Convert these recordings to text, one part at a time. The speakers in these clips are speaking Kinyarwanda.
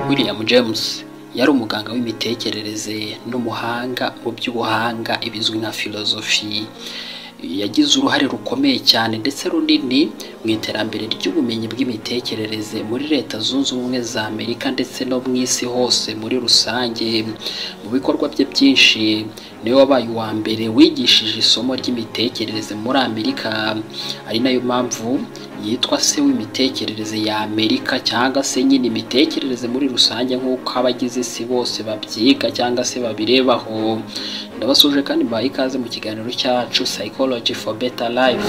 William James yari umuganga w'imitekerereze n'umuhanga mu by'ubuhanga ibizwi nka filozofi yagize uruhare rukomeye cyane ndetse runini mu iterambere ry'ubumenyi bw'imitekerereze muri leta zunze ubumwe za amerika ndetse no mu isi hose muri rusange mu bikorwa bye byinshi niwe wabaye uwa mbere wigishije isomo ry'imitekerereze muri amerika ari nayo mpamvu yitwa se w'imitekerereze ya amerika cyangwa se nyine imitekerereze muri rusange nk'uko abagize isi bose babyiga cyangwa se babirebaho ndabasuje kandi mbaha ikaze mu kiganiro cyacu psychology for better life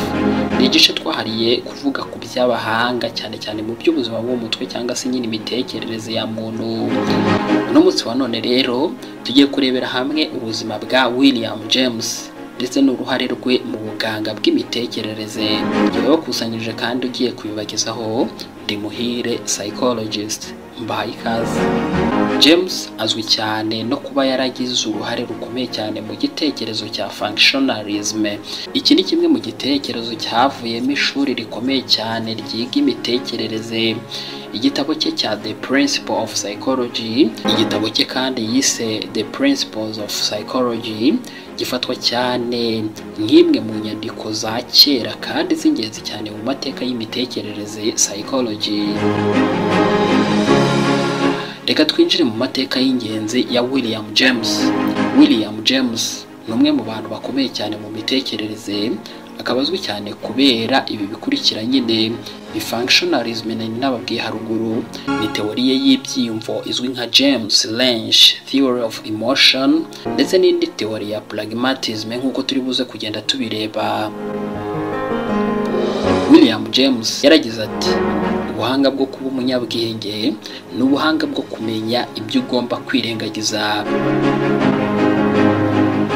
ni igice twahariye kuvuga ku by'abahanga cyane cyane mu by'ubuzima bwo mu mutwe cyangwa se nyine imitekerereze ya muntu uno munsi wa none rero tugiye kurebera hamwe ubuzima bwa william james ndetse n'uruhare rwe mu buganga bw'imitekerereze yabakusanyije kandi ugiye kubibagezaho demuhire psychologist mbahaye ikaze james azwi cyane no kuba yaragize uruhare rukomeye cyane mu gitekerezo cya functionalism iki ni kimwe mu gitekerezo cyavuyemo ishuri rikomeye cyane ryiga imitekerereze igitabo cye cya the principle of psychology igitabo cye kandi yise the principles of psychology gifatwa cyane nk'imwe mu nyandiko za kera kandi z'ingenzi cyane mu mateka y'imitekerereze psychology reka twinjire mu mateka y'ingenzi ya william james william james ni umwe mu bantu bakomeye cyane mu mitekerereze akaba azwi cyane kubera ibi bikurikira nyine ni functionalism nari nababwiye haruguru ni teoriye y'ibyiyumvo izwi nka james lange theory of emotion ndetse n'indi teori ya pragmatism nk'uko turi buze kugenda tubireba william james yaragize ati ubuhanga bwo kuba umunyabwenge ni ubuhanga bwo kumenya ibyo ugomba kwirengagiza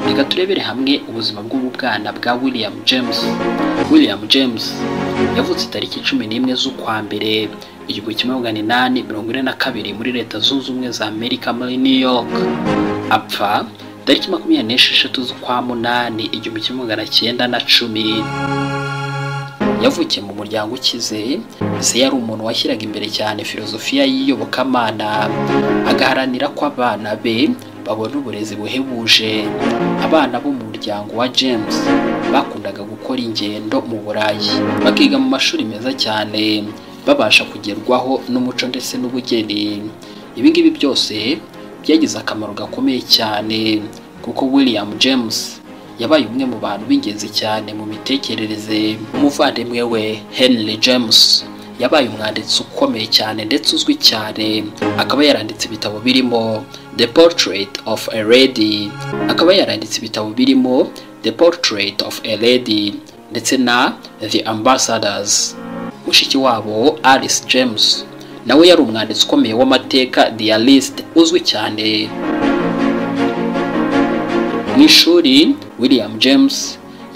reka turebere hamwe ubuzima bw'ubwana bwa william james william james yavutse tariki cumi n'imwe z'ukwa mbere igihumbi kimwe magana inani mirongo ine na kabiri muri leta zunze ubumwe za amerika muri new york apfa tariki makumyabiri n'esheshatu z'ukwa munani igihumbi kimwe magana cyenda na cumi yavukiye mu muryango ukize se yari umuntu washyiraga imbere cyane filozofiya y'iyobokamana agaharanira ko abana be babona uburezi buhebuje abana bo mu muryango wa james bakundaga gukora ingendo mu burayi bakiga mu mashuri meza cyane babasha kugerwaho n'umuco ndetse n'ubugeni ibi ngibi byose byagize akamaro gakomeye cyane kuko william james yabaye umwe mu bantu b'ingenzi cyane mu mitekerereze umuvandimwe we henry james yabaye umwanditsi ukomeye cyane ndetse uzwi cyane akaba yaranditse ibitabo birimo the portrait of a lady akaba yaranditse ibitabo birimo the portrait of a lady ndetse na the ambassadors mushiki wabo alice james nawe yari umwanditsi ukomeye w'amateka dialist uzwi cyane mu ishuri william james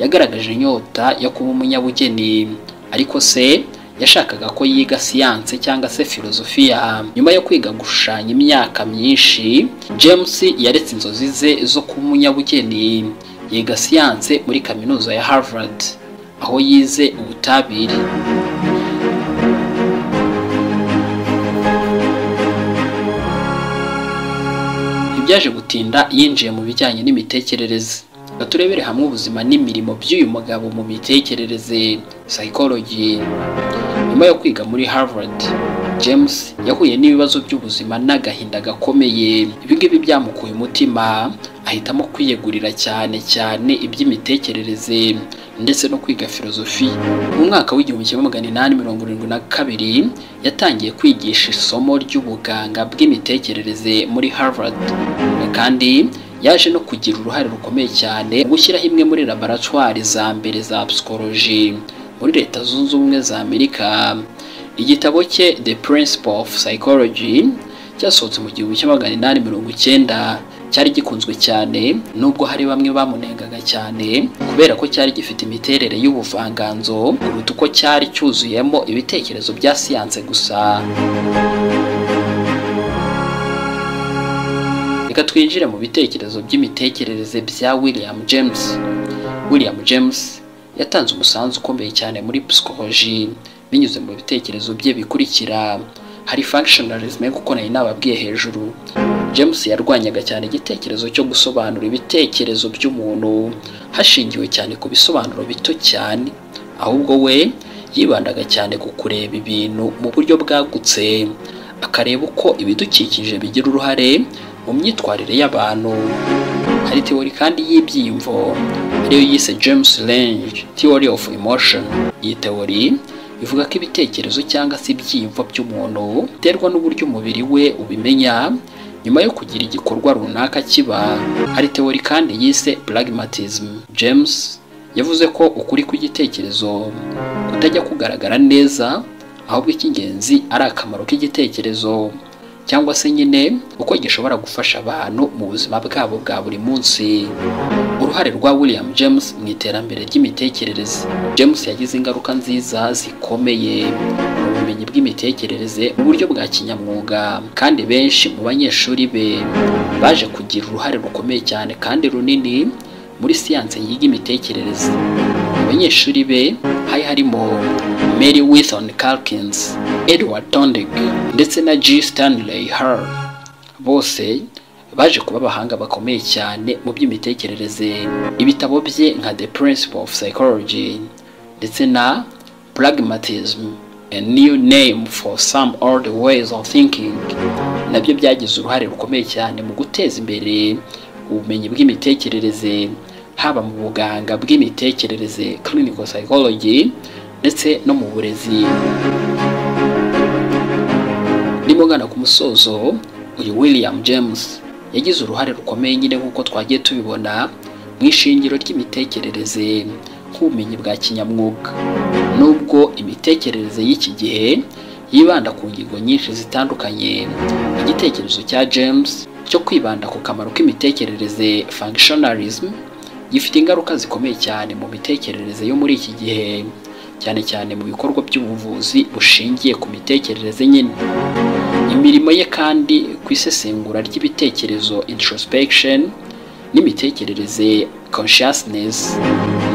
yagaragaje inyota yo kuba umunyabugeni ariko se yashakaga ko yiga siyanse cyangwa se filozofiya nyuma yo kwiga gushushanya imyaka myinshi james yaretse inzozi ze zo kuba umunyabugeni yiga siyanse muri kaminuza ya harvard aho yize ubutabire ntibyaje gutinda yinjiye mu bijyanye n'imitekerereze turebere hamwe ubuzima n'imirimo by'uyu mugabo mu mitekerereze psychology nyuma yo kwiga muri harvard james yahuye n'ibibazo by'ubuzima n'agahinda gakomeye ibingibi byamukuye umutima ahitamo kwiyegurira cyane cyane iby'imitekerereze ndetse no kwiga filozofi mu mwaka w'igihumbi kimwe magana inani mirongo irindwi na kabiri yatangiye kwigisha isomo ry'ubuganga bw'imitekerereze muri harvard kandi yaje no kugira uruhare rukomeye cyane mu gushyiraho imwe muri laboratwari za mbere za psychology muri leta zunze ubumwe za amerika igitabo cye the principle of psychology cyasohotse mu gihumbi kimwe magana inani mirongo icyenda cyari gikunzwe cyane nubwo hari bamwe bamunengaga cyane kubera ko cyari gifite imiterere y'ubuvanganzo kuruta uko cyari cyuzuyemo ibitekerezo bya siyanse gusa reka twinjire mu bitekerezo by'imitekerereze bya william james william james yatanze umusanzu ukomeye cyane muri psychology binyuze mu bitekerezo bye bikurikira hari functionalism kuko nayo nababwiye hejuru james yarwanyaga cyane igitekerezo cyo gusobanura ibitekerezo by'umuntu hashingiwe cyane ku bisobanuro bito cyane ahubwo we yibandaga cyane ku kureba ibintu mu buryo bwagutse akareba uko ibidukikije bigira uruhare mu myitwarire y'abantu hari teori kandi y'ibyiyumvo ariyo yise james lange theory of emotion iyi teori ivuga ko ibitekerezo cyangwa se ibyiyumvo by'umuntu biterwa n'uburyo umubiri we ubimenya nyuma yo kugira igikorwa runaka kiba hari teori kandi yise pragmatism james yavuze ko ukuri kw'igitekerezo kutajya kugaragara neza ahubwo icy'ingenzi ari akamaro k'igitekerezo cyangwa se nyine uko gishobora gufasha abantu mu buzima bwabo bwa buri munsi uruhare rwa william james mu iterambere ry'imitekerereze james yagize ingaruka nziza zikomeye mu bumenyi bw'imitekerereze mu buryo bwa kinyamwuga kandi benshi mu banyeshuri be baje kugira uruhare rukomeye cyane kandi runini muri siyanse yiga imitekerereze mu banyeshuri be hari harimo Mary Wilson Calkins, Edward Tondig ndetse na G. Stanley Hall bose baje kuba abahanga bakomeye cyane mu by'imitekerereze ibitabo bye nka The Principle of Psychology ndetse na Pragmatism a new name for some old ways of thinking nabyo byagize uruhare rukomeye cyane mu guteza imbere ubumenyi bw'imitekerereze haba mu buganga bw'imitekerereze clinical psychology ndetse no mu burezi ndimo ngana ku musozo uyu william james yagize uruhare rukomeye nyine nk'uko twagiye tubibona mu ishingiro ry'imitekerereze nk'ubumenyi bwa kinyamwuga nubwo imitekerereze y'iki gihe yibanda ku ngingo nyinshi zitandukanye igitekerezo cya james cyo kwibanda ku kamaro k'imitekerereze functionalism gifite ingaruka zikomeye cyane mu mitekerereze yo muri iki gihe cyane cyane mu bikorwa by'ubuvuzi bushingiye ku mitekerereze nyine imirimo ye kandi ku isesengura ry'ibitekerezo introspection n'imitekerereze consciousness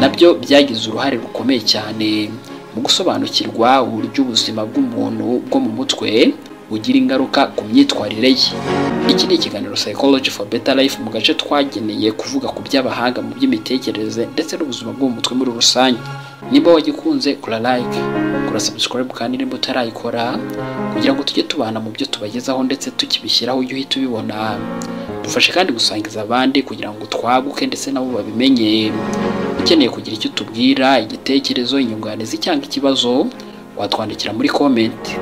nabyo byagize uruhare rukomeye cyane mu gusobanukirwa uburyo ubuzima bw'umuntu bwo mu mutwe bugira ingaruka ku myitwarire ye iki ni ikiganiro psychology for better life mu gace twageneye kuvuga ku by'abahanga mu by'imitekerereze ndetse n'ubuzima bwo mu mutwe muri rusange nimba wagikunze kura like kura subscribe kandi nimba utarayikora kugira ngo tujye tubana mu byo tubagezaho ndetse tukibishyiraho ujye uhita ubibona dufashe kandi gusangiza abandi kugira ngo twaguke ndetse nabo babimenye ukeneye kugira icyo utubwira igitekerezo inyunganizi cyangwa ikibazo watwandikira muri komenti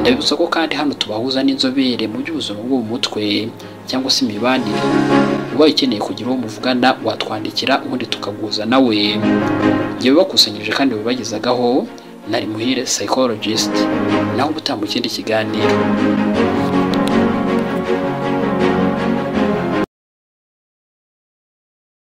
ndabibutsa ko kandi hano tubahuza n'inzobere mu by'ubuzima bwo mu mutwe cyangwa se imibanire ubaye ukeneye kugira uwo muvugana watwandikira ubundi tukaguza nawe njyewe bakusanyirije kandi babagezagaho nari muhire psychologist naho ubutaha mu kindi kiganiro